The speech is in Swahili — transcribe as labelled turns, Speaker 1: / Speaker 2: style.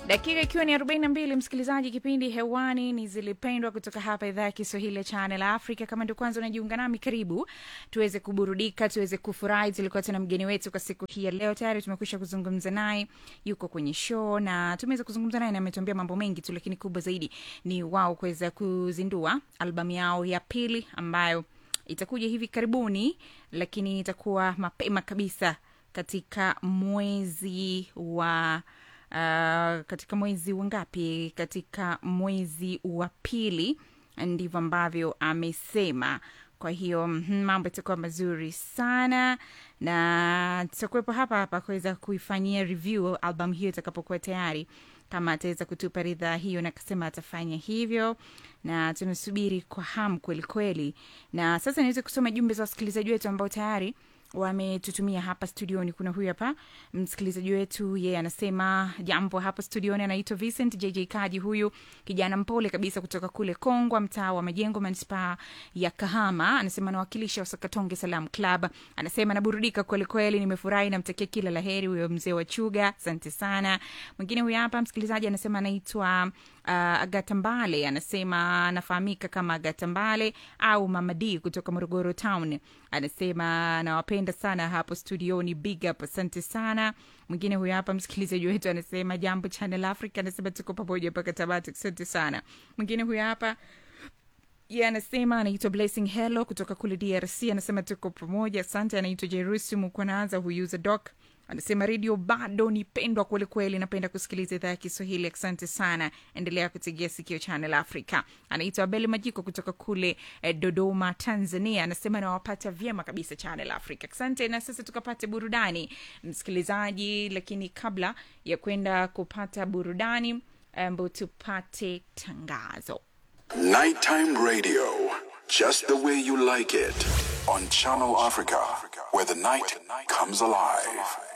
Speaker 1: dakika ikiwa ni 42 msikilizaji kipindi hewani ni zilipendwa kutoka hapa idhaa ya kiswahili ya channel africa kama ndio kwanza unajiunga nami karibu tuweze kuburudika tuweze kufurahi tulikuwa tuna mgeni wetu kwa siku hii ya leo tayari tumekwisha kuzungumza naye yuko kwenye show na tumeweza kuzungumza naye na ametuambia mambo mengi tu lakini kubwa zaidi ni wao kuweza kuzindua albamu yao ya pili ambayo itakuja hivi karibuni lakini itakuwa mapema kabisa katika mwezi wa uh, katika mwezi wa ngapi katika mwezi wa pili ndivyo ambavyo amesema kwa hiyo mhm, mambo itakuwa mazuri sana na tutakuwepo hapa hapa kuweza kuifanyia review album hiyo itakapokuwa tayari kama ataweza kutupa ridhaa hiyo na akasema atafanya hivyo na tunasubiri kwa hamu kweli kweli na sasa niweze kusoma jumbe za wasikilizaji wetu ambao tayari wametutumia hapa studioni kuna huyu hapa msikilizaji wetu yeye anasema jambo hapa studioni anaitwa vincent jj kaji huyu kijana mpole kabisa kutoka kule kongwa mtaa wa majengo manispaa ya kahama anasema anawakilisha wasakatonge salam club anasema naburudika kwelikweli nimefurahi namtakia kila laheri huyo mzee wa chuga asante sana mwingine huyu hapa msikilizaji anasema anaitwa uh, agata mbale anasema anafahamika kama agata mbale au mama d kutoka morogoro town anasema nawapenda sana hapo studioni big up asante sana mwingine huyo hapa msikilizaji wetu anasema jambo channel africa anasema tuko pamoja mpaka tabati asante sana mwingine huyo hapa ye anasema anaitwa blessing hello kutoka kule drc anasema tuko pamoja asante anaitwa jerusi mukwananza huyuza doc anasema redio bado ni pendwa kwelikweli napenda kusikiliza idhaa ya kiswahili asante sana endelea kutegea sikio channel africa anaitwa abeli majiko kutoka kule eh, dodoma tanzania anasema nawapata vyema kabisa channel africa asante na sasa tukapate burudani msikilizaji lakini kabla ya kwenda kupata burudani ambo tupate tangazo
Speaker 2: Nighttime radio, just the way you like it, on Channel Africa, where the night comes alive.